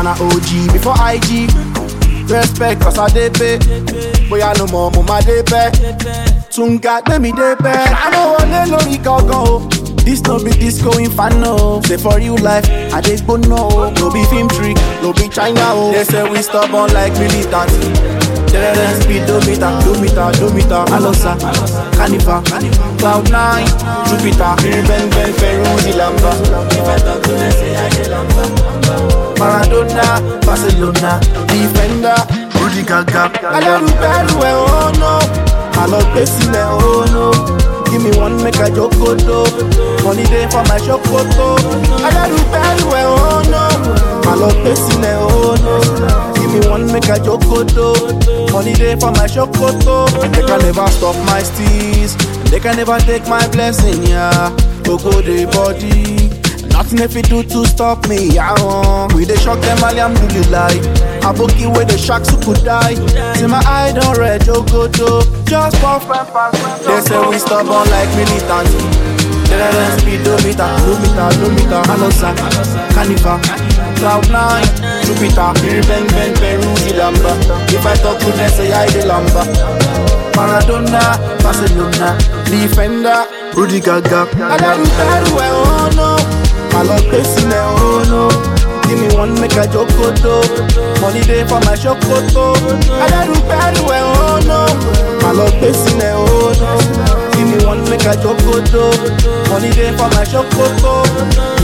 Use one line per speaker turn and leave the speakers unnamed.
man a OG before IG. Respect cause I dey pay. Bóyá no more mo ma dey pẹ́. Tunga gbé mi dé pẹ́. Ṣáná wọlé lórí gangan o. This no be disco inferno. Say for real life, I dey gbóná o. No be film trick, no be China o. They say we stubborn like militant. Terrorist speedometer, dometer, dometer, Alosa, Carnival, Cloud9, Jupiter, Ben Ben Ferruzi Lamba.
If I talk to them, say I dey lamba.
Maradona, Barcelona, Defender, Rudy Gaga. Alárùbẹ́rù ẹ̀ oh no, àlọ́ gbé sílẹ̀ oh no. Give me one make I jokoto, money dey for my ṣòkòtò. Alárùbẹ́rù ẹ̀ oh no, àlọ́ gbé sílẹ̀ oh no. Give me one make I jokoto, money dey for my ṣòkòtò. They can never stop my steez, they can never take my blessing, yeah. Gbogbo dey body. Nothing if you do to stop me, yeah. uh. We dey shock them, alhamdulillah. Aboki with the sharks who could die. See my eye don't red, jogoto. Just puff and pass. They say we stubborn like militants. Terrorist speedometer, dometer, dometer, Alosa, Carnival, Cloud9, Jupiter, Ben Ben Peruzzi Lamba. If I talk to them, say I dey lamba. Maradona, Barcelona, Defender, Rudy Gaga. Alárùbẹ́rù ẹ̀ oh no, àlọ́ gbé sílẹ̀ oh no. Give me one make I jokoto, money dey for my ṣòkòtò. Alárùbẹ́rù ẹ̀ oh no, àlọ́ gbé sílẹ̀ oh no. Give me one make I jokoto, money dey for my ṣòkòtò.